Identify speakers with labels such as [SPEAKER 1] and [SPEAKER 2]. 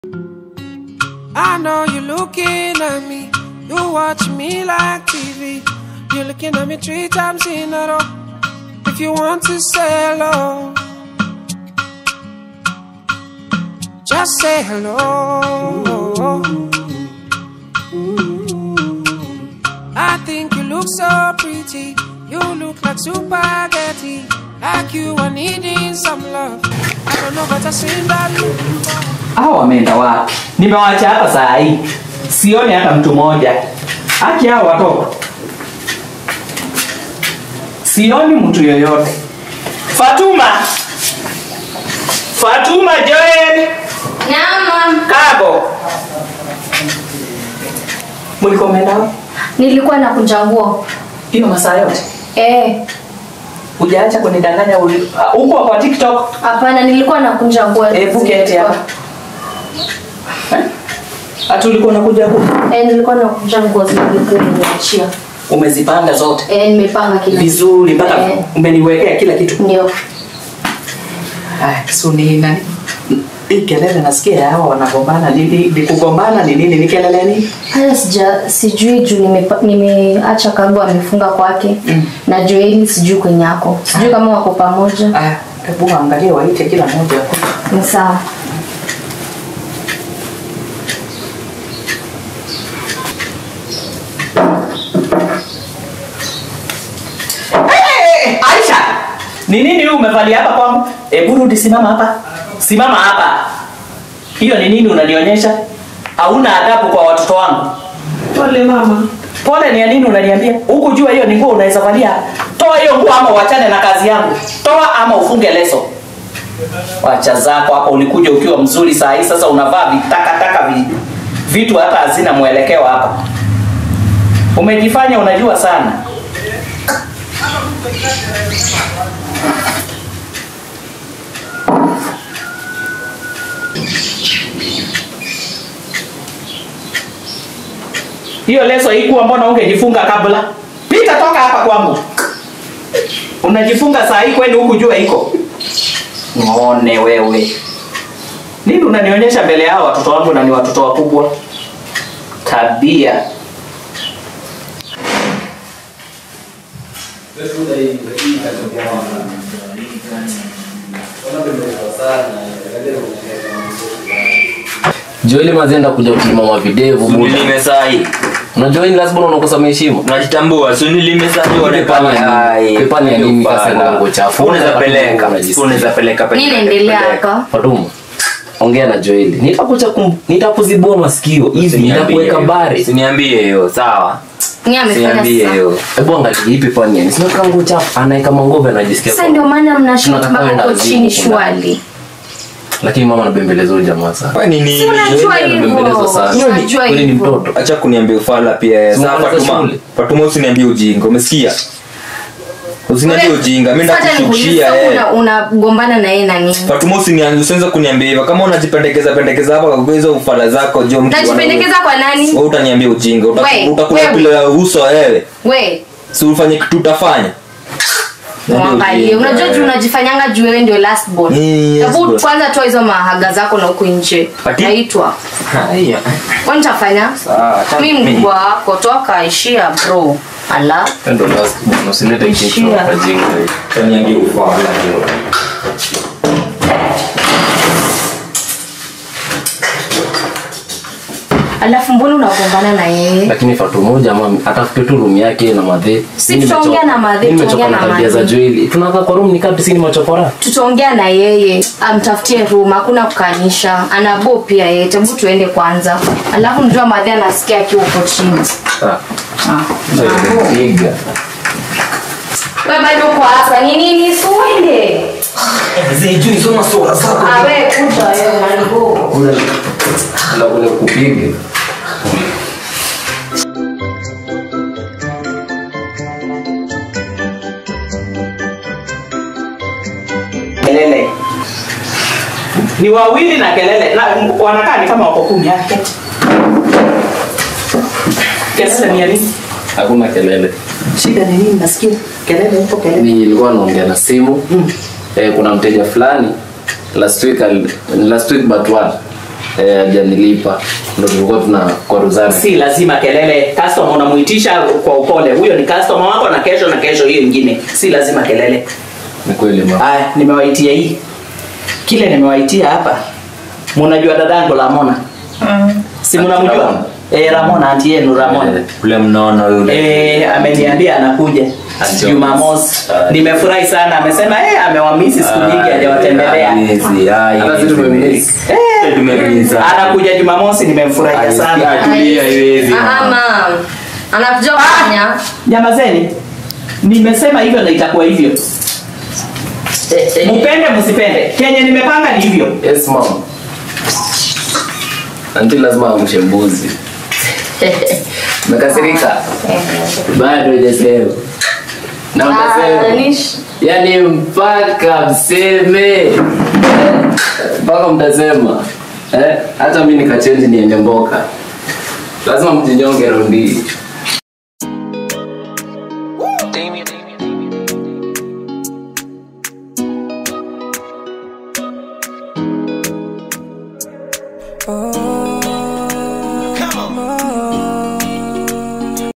[SPEAKER 1] I know you're looking at me. You watch me like TV. You're looking at me three times in a row. If you want to say hello, just say hello. I think you look so pretty. You look like spaghetti. Like you are needing some love. I don't know, but I seen that look before.
[SPEAKER 2] hao wameenda wapi nimewacha hapa saa hii sioni hata mtu mmoja haki hao watoto sioni mtu yoyote fatuma fatuma joel
[SPEAKER 3] Nyama.
[SPEAKER 2] kabo mlikomeenda wapi?
[SPEAKER 3] Nilikuwa nakunja nguo.
[SPEAKER 2] hiyo masaa yote
[SPEAKER 3] Eh,
[SPEAKER 2] hujaacha kunidanganya uli- ah, huko kwa tiktok
[SPEAKER 3] hapana nilikuwa nakunja nguo.
[SPEAKER 2] hebu keti hapa Eh? hata ulikuwa unakuja huku
[SPEAKER 3] Eh, nilikuwa nakunja nguo zilikuwa nimeachia.
[SPEAKER 2] umezipanga zote
[SPEAKER 3] Eh, nimepanga kila kitu.
[SPEAKER 2] vizuri mpaka
[SPEAKER 3] Eh.
[SPEAKER 2] umeniwekea kila kitu
[SPEAKER 3] Ndio.
[SPEAKER 2] Aya, so ni nani hii kelele nasikia hawa wanagombana ni, ni, ni kugombana ni nini ni kelele nini
[SPEAKER 3] Haya sija sijui juu nimepa- nimeacha kago amefunga kwake
[SPEAKER 2] Mm.
[SPEAKER 3] na Joeli sijui kwenye yako. Sijui kama wako pamoja.
[SPEAKER 2] aya hebu angalia waite kila mmoja hapo.
[SPEAKER 3] Ni sawa.
[SPEAKER 2] Eh, Aisha ni nini huu umevalia hapa kwangu hebu rudi simama hapa simama hapa hiyo ni nini unanionyesha hauna adabu kwa watoto wangu
[SPEAKER 1] Pole mama.
[SPEAKER 2] pole ni ya nini unaniambia huku jua hiyo ni nguo unaweza valia toa hiyo nguo ama uachane na kazi yangu toa ama ufunge leso wacha zako hapa ulikuja ukiwa mzuri saa hii sasa unavaa vitakataka vi, vitu hata hazina mwelekeo hapa umejifanya unajua sana hiyo leso haikuwa mbona ungejifunga kabla pita toka hapa kwangu unajifunga saa hii kweli huku jua iko ngone wewe nini unanionyesha mbele yao watoto wangu na ni watoto wakubwa tabia
[SPEAKER 4] Joeli mazenda kuja kusimama videvu buda.
[SPEAKER 5] Nilime sahi.
[SPEAKER 4] Unajua hii lazima unakosa heshima.
[SPEAKER 5] Najitambua, si nilime sahi
[SPEAKER 4] Pepani ya nini?
[SPEAKER 5] Ai,
[SPEAKER 4] Pepani ya nini
[SPEAKER 5] ufala.
[SPEAKER 4] kasa nguo chafu?
[SPEAKER 5] Unaweza peleka,
[SPEAKER 4] Unajisikia.
[SPEAKER 5] unaweza peleka peleka,
[SPEAKER 3] Nini naendelea
[SPEAKER 5] peleka.
[SPEAKER 3] hapa?
[SPEAKER 4] Fatuma. Ongea na Joeli. Nitakuja kum nitakuzibua masikio hivi
[SPEAKER 5] Usiniambie
[SPEAKER 4] nitakuweka
[SPEAKER 5] hiyo.
[SPEAKER 4] bare.
[SPEAKER 5] Usiniambie hiyo, sawa?
[SPEAKER 3] Ni amefanya
[SPEAKER 5] Usiniambie
[SPEAKER 3] sasa.
[SPEAKER 5] hiyo.
[SPEAKER 4] Hebu angalia hii pepani ya nini? Sio kama nguo chafu anaweka mangobe anajisikia.
[SPEAKER 3] Sasa
[SPEAKER 4] kwa-
[SPEAKER 3] ndio maana mnashuka
[SPEAKER 4] Tunataka
[SPEAKER 3] mpaka
[SPEAKER 4] kwenda
[SPEAKER 3] huko
[SPEAKER 4] wazimu
[SPEAKER 3] chini
[SPEAKER 4] huko ndani.
[SPEAKER 3] shwali.
[SPEAKER 4] Lakini mama anabembeleza huyu jamaa sana.
[SPEAKER 5] Wewe ni nini?
[SPEAKER 3] Si unajua
[SPEAKER 4] Joeli
[SPEAKER 3] hivyo.
[SPEAKER 4] anabembelezwa sana.
[SPEAKER 3] Unajua
[SPEAKER 4] Kwani ni
[SPEAKER 3] hivyo.
[SPEAKER 4] mtoto?
[SPEAKER 5] Acha kuniambia ufala pia.
[SPEAKER 4] Si
[SPEAKER 5] Sasa
[SPEAKER 4] unamaliza
[SPEAKER 5] Fatuma,
[SPEAKER 4] shule?
[SPEAKER 5] Fatuma usiniambie ujinga, umesikia? Usiniambie
[SPEAKER 3] Wewe-
[SPEAKER 5] ujinga, mimi
[SPEAKER 3] Sasa
[SPEAKER 5] ndakushushia
[SPEAKER 3] nikuulize,
[SPEAKER 5] eh.
[SPEAKER 3] una- unagombana na yeye na nini?
[SPEAKER 5] Fatuma usinianze usianze kuniambia hivyo. Kama unajipendekeza pendekeza hapa kwa hizo ufala zako jo mtu
[SPEAKER 3] Najipendekeza kwa nani?
[SPEAKER 5] Wewe utaniambia ujinga, uta-
[SPEAKER 3] We,
[SPEAKER 5] utakula
[SPEAKER 3] wewe.
[SPEAKER 5] pila ya uso wewe.
[SPEAKER 3] We,
[SPEAKER 5] Si ufanye kitu utafanya. Niambie
[SPEAKER 3] mwangalie.
[SPEAKER 5] ujinga,
[SPEAKER 3] Unajua
[SPEAKER 5] wewe.
[SPEAKER 3] juu unajifanyanga juu wewe ndio last born.
[SPEAKER 5] Mm, yes,
[SPEAKER 3] Hebu
[SPEAKER 5] boss.
[SPEAKER 3] kwanza toa hizo mahaga zako na huku nje.
[SPEAKER 5] Ati?
[SPEAKER 3] Naitwa.
[SPEAKER 5] Haya.
[SPEAKER 3] Kwani nitafanya?
[SPEAKER 5] Sawa, acha
[SPEAKER 3] Mimi
[SPEAKER 5] mimi.
[SPEAKER 3] mkubwa wako toka ishia bro. Ala.
[SPEAKER 4] Ndio last bwana usilete kitu
[SPEAKER 3] Ishia.
[SPEAKER 4] hapa jinga.
[SPEAKER 5] Utaniambia ufala.
[SPEAKER 3] Alafu mbona unagombana na yeye?
[SPEAKER 4] lakini Fatuma huyu jamaa atafute tu room yake na madhe.
[SPEAKER 3] Si
[SPEAKER 4] Mimi
[SPEAKER 3] tutaongea
[SPEAKER 4] nimechoka-
[SPEAKER 3] na madhe,
[SPEAKER 4] mimi
[SPEAKER 3] tutaongea
[SPEAKER 4] nimechoka
[SPEAKER 3] na
[SPEAKER 4] tabia za
[SPEAKER 3] madhe.
[SPEAKER 4] Joeli. Tunakaa kwa room ni kati sini machokora.
[SPEAKER 3] Tutaongea na yeye, amtafutie room, hakuna kukanisha. Anabo pia yeye. Hebu tuende kwanza. Alafu mjua madhe anasikia akiwa huko chini.
[SPEAKER 4] Ah.
[SPEAKER 3] Ah.
[SPEAKER 4] Ndio piga.
[SPEAKER 3] Wewe bado uko hapa. Ni nini? Suende.
[SPEAKER 5] Zijui soma sura zako.
[SPEAKER 3] Ah, wewe kuja wewe manigo.
[SPEAKER 4] Ule ule ule kupiga.
[SPEAKER 2] kelele ni wawili na kelele na wanakaa ni kama wako kumi yake kelele ni ya nini
[SPEAKER 4] Hakuna kelele.
[SPEAKER 2] shida ni nini nasikia kelele huko kelele
[SPEAKER 4] Nilikuwa naongea na simu. Eh, kuna mteja fulani last week al- last week but one eh, hajanilipa ndo tulikuwa tuna kwaruzana
[SPEAKER 2] si lazima kelele customer unamuitisha kwa upole huyo ni customer wako na kesho na kesho hiyo ingine si lazima kelele
[SPEAKER 4] ni kweli mama
[SPEAKER 2] haya nimewaitia hii kile nimewaitia hapa munajua dadangu lamona si mnamjua
[SPEAKER 4] Ramona.
[SPEAKER 2] eh, ramona anti yenu ramona
[SPEAKER 4] Eh,
[SPEAKER 5] ule mnono yule
[SPEAKER 2] Eh, ameniambia anakuja
[SPEAKER 4] Ati
[SPEAKER 2] Jumamosi.
[SPEAKER 4] Ah.
[SPEAKER 2] Nimefurahi sana, amesema eh, amewamisi siku nyingi hajawatembelea.
[SPEAKER 4] Hawezi, ah,
[SPEAKER 5] Hata
[SPEAKER 4] hawezi.
[SPEAKER 5] sisi tumemiss.
[SPEAKER 2] Eh,
[SPEAKER 5] Tumemiss.
[SPEAKER 2] anakuja Jumamosi, nimemfurahia sana.
[SPEAKER 5] Atulia, haiwezi.
[SPEAKER 3] Ah, mam anakuja kufanya
[SPEAKER 2] Nyamazeni, nimesema hivyo na itakuwa hivyo. Mupende msipende, kenye nimepanga ni hivyo.
[SPEAKER 4] yes mom anti lazima amshe mbuzi umekasirika bado hujasema na
[SPEAKER 3] Ah,
[SPEAKER 4] utasema
[SPEAKER 3] nish-
[SPEAKER 4] yani mpaka mseme Eh, mpaka mtasema eh, hata mi nikachenji niende mboka lazima mjinyonge rondi
[SPEAKER 1] Oh.